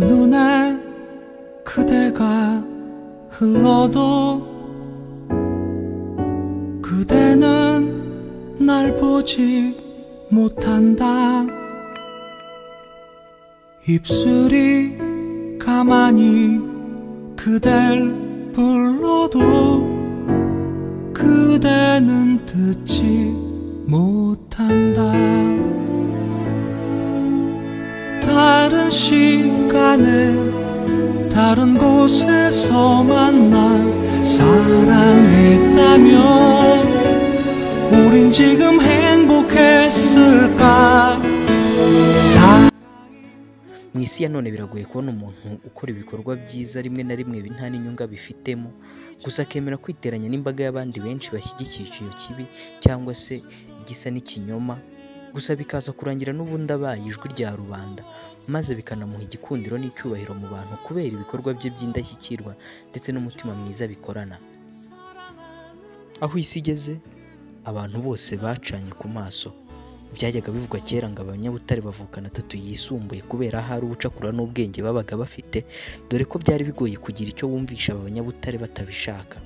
눈에 그대가 흘러도 그대는 날 보지 못한다 입술이 가만히 그댈 불러도 그대는 듣지 못한다 다른 시간에 다른 곳에서 만나 사랑했다면 우린 지금 행복했을까 사- mu isi ya none biragoye kubona umuntu ukora ibikorwa byiza rimwe na rimwe nta n'inyunga bifitemo gusa akemera kwiteranya n'imbaga y'abandi benshi bashyigikiye icyo kibi cyangwa se igisa n'ikinyoma gusa bikaza kurangira n'ubundi abaye ijwi rya rubanda maze bikanamuha igikundiro n'icyubahiro mu bantu kubera ibikorwa bye by'indashyikirwa ndetse n'umutima mwiza bikorana aho isi igeze abantu bose bacanye ku maso byajyaga bivugwa kera ngo abanyabutare bavukana atatu yisumbuye kubera ahari ubucakura n'ubwenge babaga bafite dore ko byari bigoye kugira icyo bumvisha aba banyabutare batabishaka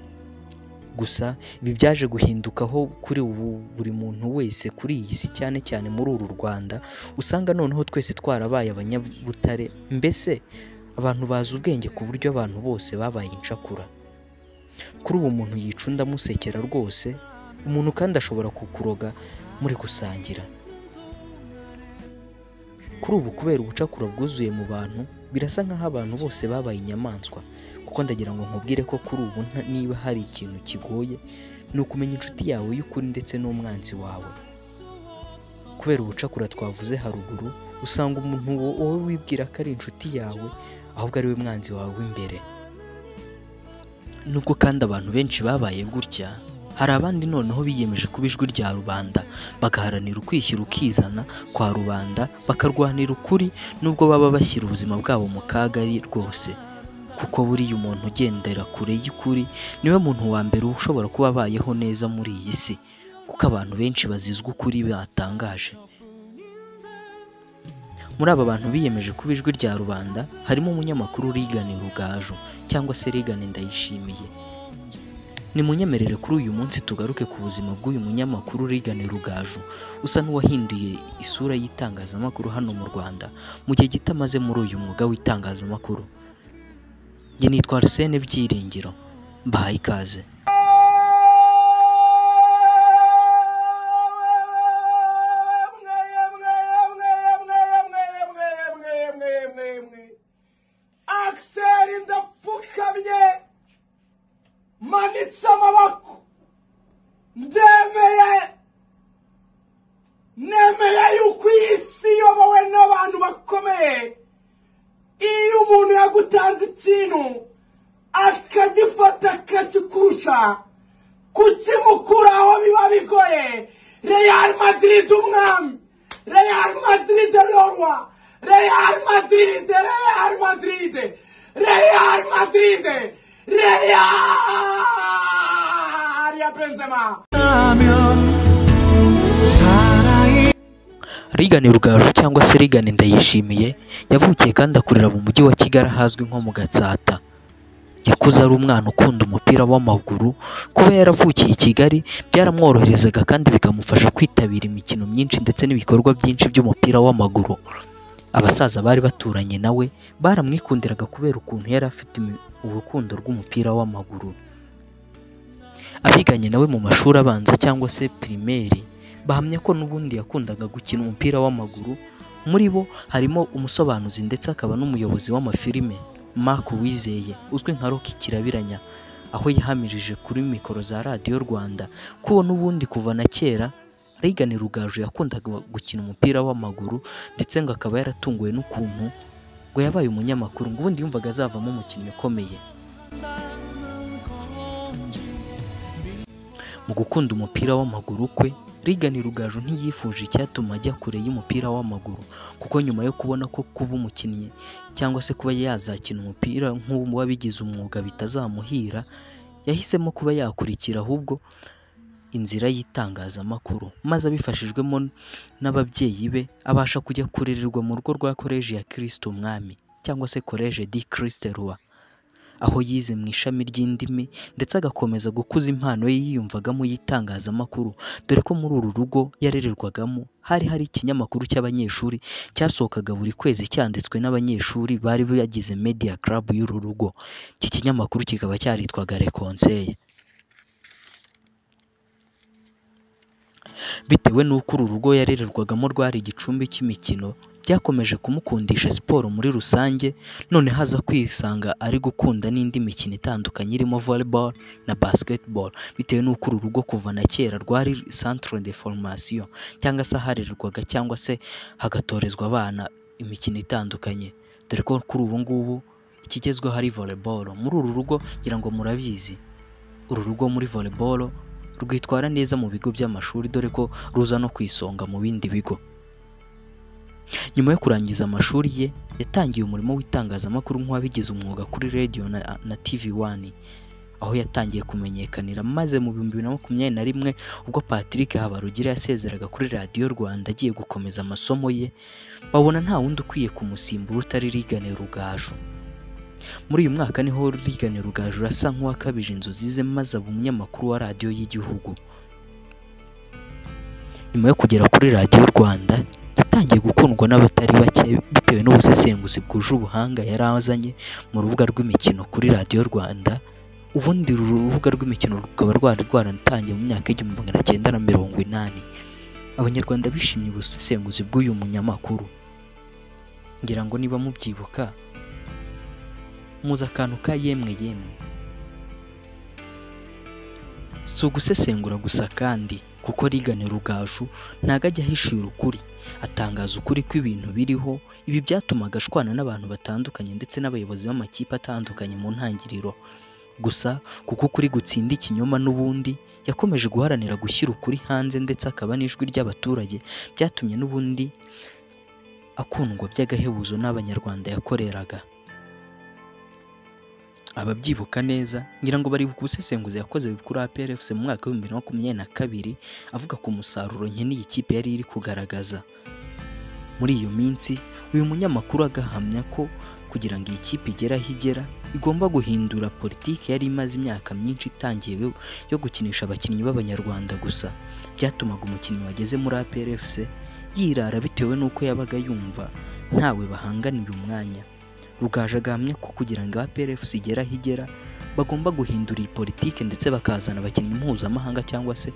gusa ibi byaje guhindukaho kuri ubu buri muntu wese kuri iyi si cyane cyane muri uru rwanda usanga noneho twese twarabaye abanyabutare mbese abantu bazi ubwenge ku buryo abantu bose babaye incakura kuri ubu umuntu yica undi amusekera rwose umuntu kandi ashobora kukuroga muri gusangira kuri ubu kubera ubucakura bwuzuye mu bantu birasa nk'aho abantu bose babaye inyamaswa kuko ndagira ngo nkubwire ko kuri ubu nta- niba hari ikintu kigoye ni ukumenya inshuti yawe y'ukuri ndetse n'umwanzi wawe kubera ubucakura twavuze haruguru usanga umuntu wo- wowe wibwira ko ari inshuti yawe ahubwo ari we mwanzi wawe w'imbere nubwo kandi abantu benshi babaye gutya hari abandi noneho biyemeje kuba ijwi rya rubanda bagaharanira ukwishyira ukizana kwa rubanda bakarwanira ukuri nubwo baba bashyira ubuzima bwabo mu kaga ari rwose kuko buriya umuntu ugendera kure y'ukuri niwe muntu wa mbere ushobora kuba abayeho neza muri iyi si kuko abantu benshi bazizwa ukuri batangaje muri aba bantu biyemeje kuba ijwi rya rubanda harimo umunyamakuru Rigani Rugaju cyangwa se Rigani Ndayishimiye nimunyemerere kuri uyu munsi tugaruke ku buzima bw'uyu munyamakuru Rigani Rugaju usa n'uwahinduye isura y'itangazamakuru hano mu Rwanda mu gihe gito amaze muri uyu mwuga w'itangazamakuru njye nitwa Arsene Byiringiro mbahaye ikaze akiseri ndapfukamye manitse amaboko ndemeye nemeye yuko iyi si iyobowe n'abantu bakomeye iyo umuntu yagutanze ikintu akagifata akakikurusha kukimukuraho biba bigoye real madrid umwami real madrid rorwa real madrid real madrid real madrid real ya benzema 라면 사랑이 Rigani Rugaju cyangwa se Rigani Ndayishimiye yavukiye kandi akurira mu mujyi wa Kigali ahazwi nko mu Gatsata yakuze ari umwana ukunda umupira w'amaguru kuba yaravukiye i Kigali byaramworoherezaga kandi bikamufasha kwitabira imikino myinshi ndetse n'ibikorwa byinshi by'umupira w'amaguru abasaza bari baturanye nawe baramwikundiraga kubera ukuntu yari afite imi- urukundo rw'umupira w'amaguru abiganye nawe mu mashuri abanza cyangwa se pirimeri bahamya ko n'ubundi yakundaga gukina umupira w'amaguru muri bo harimo umusobanuzi ndetse akaba n'umuyobozi w'amafilime Mark Wizeye uzwi nka Rocky Kirabiranya aho yahamirije kuri mikoro za radiyo Rwanda ko uwo n'ubundi kuva na kera Rigani Rugaju yakundaga gukina umupira w'amaguru ndetse ngo akaba yaratunguwe n'ukuntu ngo yabaye umunyamakuru ngo ubundi yumvaga azavamo umukinnyi ukomeye mu gukunda umupira w'amaguru kwe Rigani Rugaju ntiyifuje icyatuma ajya kure y'umupira w'amaguru kuko nyuma yo kubona ko kuba umukinnyi cyangwa se kuba yazakina umupira nk'ubu wabigize umwuga bitazamuhira yahisemo kuba yakurikira ahubwo inzira y'itangazamakuru maze abifashijwemo n'ababyeyi be abasha kujya kurererwa mu rugo rwa koleji ya Kristo Mwami cyangwa se collège di christ roi aho yize mu ishami ry'indimi ndetse agakomeza gukuza impano ye yiyumvagamo y'itangazamakuru dore ko muri uru rugo yarererwagamo hari hari ikinyamakuru cy'abanyeshuri cyasohokaga buri kwezi cyanditswe n'abanyeshuri bari bagize media club y'uru rugo iki kinyamakuru kikaba cyaritwaga rekonseye bitewe n'uko uru rugo yarererwagamo rwari igicumbi cy'imikino byakomeje kumukundisha siporo muri rusange none haza kwisanga ari gukunda n'indi mikino itandukanye irimo volleyball na basketball bitewe n'uko uru rugo kuva na kera rwari centre de formation cyangwa se aharererwaga cyangwa se hagatorezwa abana imikino itandukanye dore ko kuri ubu ngubu ikigezweho ari volleyball muri uru rugo ngira ngo murabizi uru rugo muri volleyball rwitwara neza mu bigo by'amashuri dore ko ruza no ku isonga mu bindi bigo nyuma yo kurangiza amashuri ye yatangiye umurimo w'itangazamakuru nk'uwabigize umwuga kuri radiyo na, na tv wani aho yatangiye kumenyekanira maze mu bihumbi bibiri na makumyabiri na rimwe ubwo patrick habarugira yasezeraga kuri radiyo rwanda agiye gukomeza amasomo ye babona nta wundi ukwiye kumusimbura utari rigane rugaju muri uyu mwaka niho rigane rugaju asa nk'uwakabije inzozi ze maze aba umunyamakuru wa radiyo y'igihugu nyuma yo kugera kuri radiyo rwanda yatangiye gukundwa n'abatari bake bitewe n'ubusesenguzi bwuje ubuhanga yari azanye mu rubuga rw'imikino kuri radiyo rwanda ubundi uru rubuga rw'imikino rukaba rwari rwaratangiye mu myaka igihumbi magana cyenda na mirongo inani abanyarwanda bishimiye ubusesenguzi bw'uyu munyamakuru ngira ngo niba mubyibuka muzi akantu ka yemwe yemwe si ugusesengura gusa kandi kuko rigane rugaju ntago ajya ahishura ukuri atangaza ukuri kw'ibintu biriho ibi byatumaga ashwana n'abantu batandukanye ndetse n'abayobozi b'amakipe atandukanye mu ntangiriro gusa kuko ukuri gutsinda ikinyoma n'ubundi yakomeje guharanira gushyira ukuri hanze ndetse akaba n'ijwi ry'abaturage byatumye n'ubundi akundwa by'agahebuzo n'abanyarwanda yakoreraga ababyibuka neza ngira ngo bari bukubusesenguzi yakoze kuri APRFC mu mwaka w'ibihumbi bibiri na makumyabiri na kabiri avuga ku musaruro nkeneye ikipe yari iri kugaragaza muri iyo minsi uyu munyamakuru agahamya ko kugira ngo iyi kipe igere aho igera igomba guhindura politiki yari imaze imyaka myinshi itangiye yo gukinisha abakinnyi b'abanyarwanda gusa byatumaga umukinnyi wageze muri APRFC yirara bitewe n'uko yabaga yumva ntawe bahanganira umwanya rugaje agahamya ko kugira ngo APRFC igere aho igera bagomba guhindura iyi politike ndetse bakazana abakinnyi mpuzamahanga cyangwa se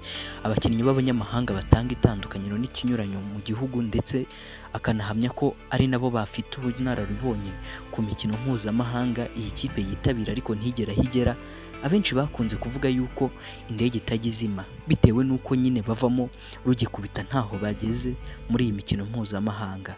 abakinnyi b'abanyamahanga batanga itandukaniro n'ikinyuranyo mu gihugu ndetse akanahamya ko ari nabo bafite ubunararibonye ku mikino mpuzamahanga iyi kipe yitabira ariko ntigera aho igera abenshi bakunze kuvuga yuko indege itajya izima bitewe n'uko nyine bavamo rugikubita ntaho bageze muri iyi mikino mpuzamahanga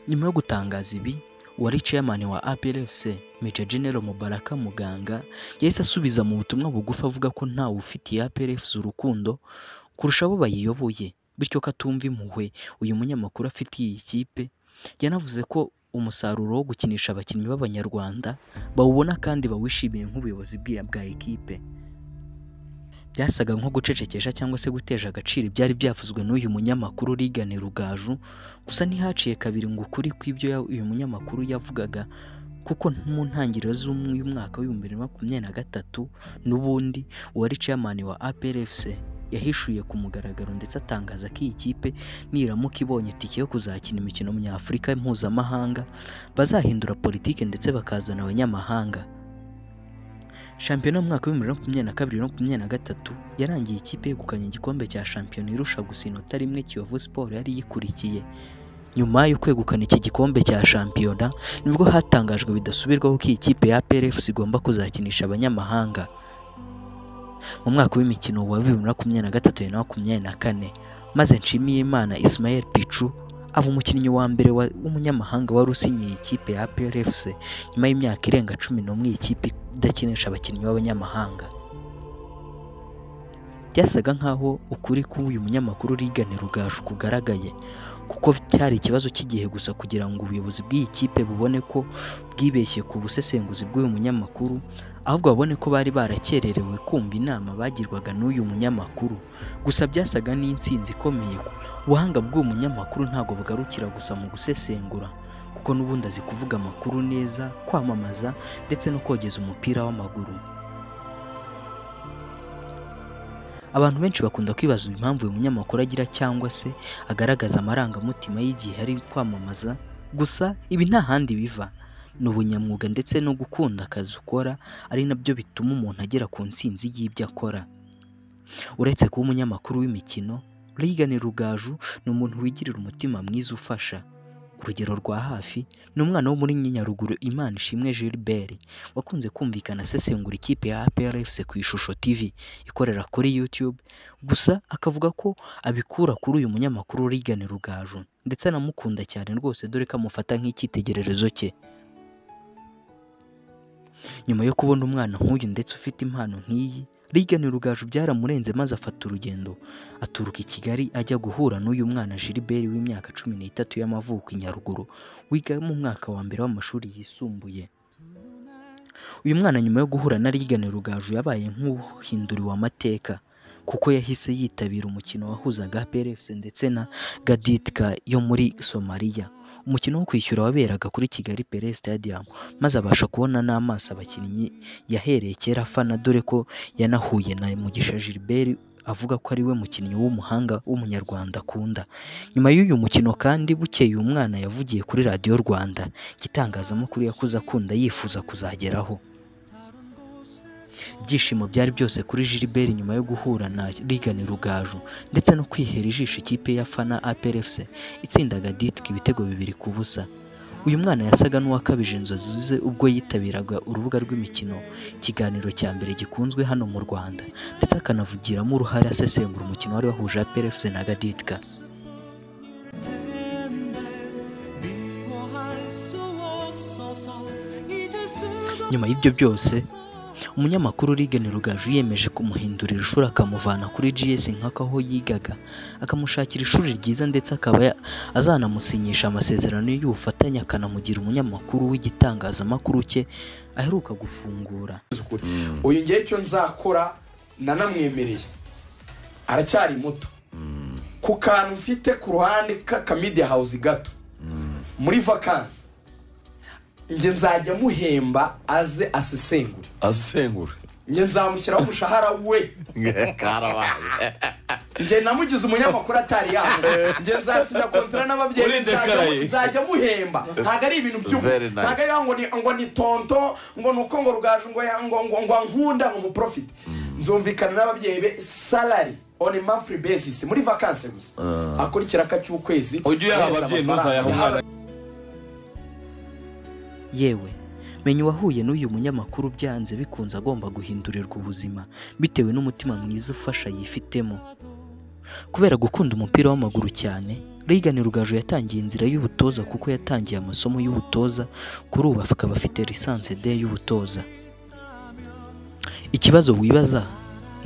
nyuma yo gutangaza ibi uwari chairman wa APRFC Major General Mubaraka Muganga yahise asubiza mu butumwa bugufi avuga ko ntawe ufitiye APRFC urukundo kurusha abo bayiyoboye bityo ko atumva impuhwe uyu munyamakuru afitiye iyi kipe yanavuze ko umusaruro wo gukinisha abakinnyi b'abanyarwanda bawubona kandi bawishimiye nk'ubuyobozi bwa ekipe byasaga nko gucecekesha cyangwa se guteje agaciro ibyari byavuzwe n'uyu munyamakuru rigane rugaju gusa ntihaciye kabiri ngo ukuri kw'ibyo uyu munyamakuru yavugaga kuko mu ntangiriro z'uyu mwaka w'ibihumbi bibiri na makumyabiri na gatatu n'ubundi uwari chairman wa APRFC yahishuye ku mugaragaro ndetse atangaza ko iyi kipe niramuka ibonye itike yo kuzakina imikino nyafurika mpuzamahanga bazahindura politike ndetse bakazana abanyamahanga shampiyona mu mwaka w'ibihumbi bibiri na makumyabiri na kabiri na makumyabiri na gatatu yarangiye ikipe yegukanye igikombe cya shampiyona irusha gusa inota rimwe kiyovu siporo yari yikurikiye nyuma yo kwegukana iki gikombe cya shampiyona nibwo hatangajwe bidasubirwaho ko iyi kipe ya PRFC igomba kuzakinisha abanyamahanga mu mwaka w'imikino wa bibiri na makumyabiri na gatatu na makumyabiri na kane maze nshimiye imana Ismael Pichu aba umukinnyi wa mbere w'umunyamahanga wari usinyiye ikipe ya PRFC nyuma y'imyaka irenga cumi n'umwe iyi kipe idakinisha abakinnyi b'abanyamahanga byasaga nk'aho ukuri k'uyu munyamakuru rigane rugaju kugaragaye kuko cyari ikibazo cy'igihe gusa kugira ngo ubuyobozi bw'iyi kipe bubone ko bwibeshye ku busesenguzi bw'uyu munyamakuru ahubwo babone ko bari barakererewe kumva inama bagirwaga n'uyu munyamakuru gusa byasaga n'intsinzi ikomeye ubuhanga bw'uwo munyamakuru ntabwo bugarukira gusa mu gusesengura kuko n'ubundi azi kuvuga amakuru neza kwamamaza ndetse no kogeza umupira w'amaguru abantu benshi bakunda kwibaza impamvu uyu munyamakuru agira cyangwa se agaragaza amarangamutima y'igihe ari kwamamaza gusa ibi nta handi biva ni ubunyamwuga ndetse no gukunda akazi ukora ari nabyo bituma umuntu agera ku ntsinzi y'ibyo akora uretse kuba umunyamakuru w'imikino Regan Rugaju ni umuntu wigirira umutima mwiza ufasha urugero rwa hafi ni umwana wo muri Nyaruguru Imana Ishimwe Gilbert wakunze kumvikana asesengura ikipe ya APR FC ku ishusho TV ikorera kuri YouTube gusa akavuga ko abikura kuri uyu munyamakuru Regan Rugaju ndetse anamukunda cyane rwose dore ko amufata nk'icyitegererezo cye nyuma yo kubona umwana nk'uyu ndetse ufite impano nk'iyi Regan Rugaju byaramurenze maze afata urugendo aturuka i Kigali ajya guhura n'uyu mwana Gilbert w'imyaka cumi n'itatu y'amavuko i Nyaruguru wiga mu mwaka wa mbere w'amashuri yisumbuye uyu mwana nyuma yo guhura na Regan Rugaju yabaye nk'uhinduriwe amateka kuko yahise yitabira umukino wahuzaga APR FC ndetse na Gaditka yo muri Somalia umukino wo kwishyura waberaga kuri Kigali Pele Stadium maze abasha kubona n'amaso abakinnyi yahereye kera afana dore ko yanahuye na Mugisha Gilbert avuga ko ari we mukinnyi w'umuhanga w'umunyarwanda akunda nyuma y'uyu mukino kandi bukeye uyu mwana yavugiye kuri radiyo Rwanda igitangazamakuru yakuze akunda yifuza kuzageraho ibyishimo byari byose kuri Gilbert nyuma yo guhura na Regan Rugaju ndetse no kwihera ijisho ikipe ya Fana APR FC itsindaga Ditk ibitego bibiri ku busa uyu mwana yasaga n'uwakabije inzozi ze ubwo yitabiraga urubuga rw'imikino ikiganiro cya mbere gikunzwe hano mu Rwanda ndetse akanavugiramo uruhare asesengura umukino wari wahuje APR FC na Gaditka nyuma y'ibyo byose umunyamakuru Regan Rugaju yemeje kumuhindurira ishuri akamuvana kuri GS nk'ako aho yigaga akamushakira ishuri ryiza ndetse akaba ya- azanamusinyisha amasezerano y'ubufatanye akanamugira umunyamakuru w'igitangazamakuru cye aheruka gufungura ukuri uyu ngewe icyo nzakora nanamwemereye aracyari muto ku kantu ufite ku ruhande k'akamidiya hawuzi gato muri vakansi njye nzajya muhemba aze asesengure asengura njye nzamushyiraho umushahara we karabaye njye namugize umunyamakuru atari yangu njye nzasinya kontara n'ababyeyi Urinde nzajya- karaye. nzajya muhemba ntabwo ari ibintu by'ubu Very nice. ntabwo ari ngo ni ngo ni tonto ngo ni uko ngo rugaju ngo ya- ngo ngo ngo ankunda ngo umuprofite nzumvikana n'ababyeyi be salari on a monthly basis muri vacancy gusa akurikira akacy'ukwezi ujye uyaha kohereza ababyeyi amafaranga. ntuzayahe umwana yewe menya uwahuye n'uyu munyamakuru byanze bikunze agomba guhindurirwa ubuzima bitewe n'umutima mwiza ufasha yifitemo kubera gukunda umupira w'amaguru cyane Regan Rugaju yatangiye inzira y'ubutoza kuko yatangiye amasomo y'ubutoza kuri ubu akaba afite lisansi D y'ubutoza ikibazo wibaza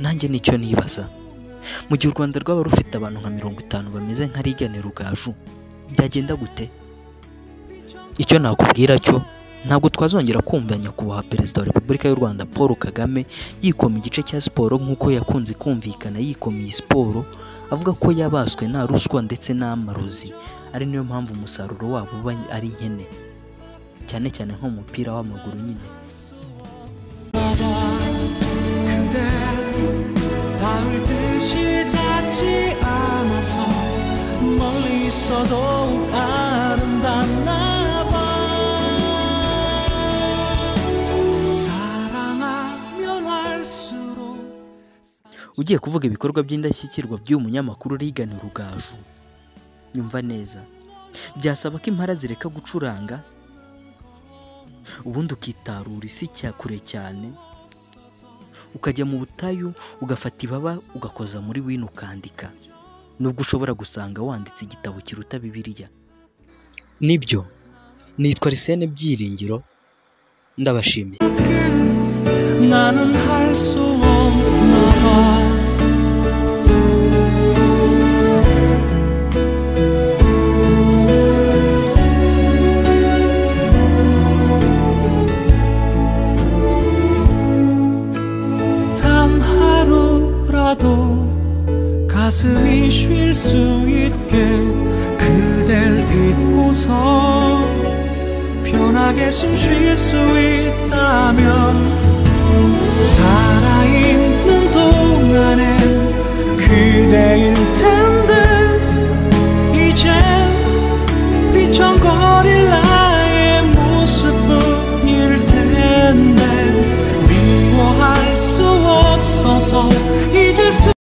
nanjye nicyo nibaza mu gihe u Rwanda rwaba rufite abantu nka mirongo itanu bameze nka Regan Rugaju byagenda gute icyo nakubwira cyo ntabwo twazongera kumva nyakubahwa perezida wa repubulika y'u rwanda paul kagame yikoma igice cya siporo nk'uko yakunze kumvikana yikomeye siporo avuga ko yabaswe nta ruswa ndetse n'amarozi ari niyo mpamvu umusaruro wabo uba ari nkene cyane cyane nko mu mupira w'amaguru nyine 그대 닿을 듯이 닿지 않아서 멀리 있어도 아름답나 봐 사랑하면 할수록 ugiye kuvuga ibikorwa by'indashyikirwa by'uyu munyamakuru Regan Rugaju nyumva neza byasaba ko impara zireka gucuranga ubundi ukitarura isi cya kure cyane ukajya mu butayu ugafata ibaba ugakoza muri wino ukandika nubwo ushobora gusanga wanditse igitabo kiruta bibiliya nibyo nitwa Arsene Byiringiro ndabashimiye 나는 할 수 없나 봐 단 하루라도 가슴이 쉴 수 있게 그댈 잊고서 편하게 숨 쉴 수 있다면 사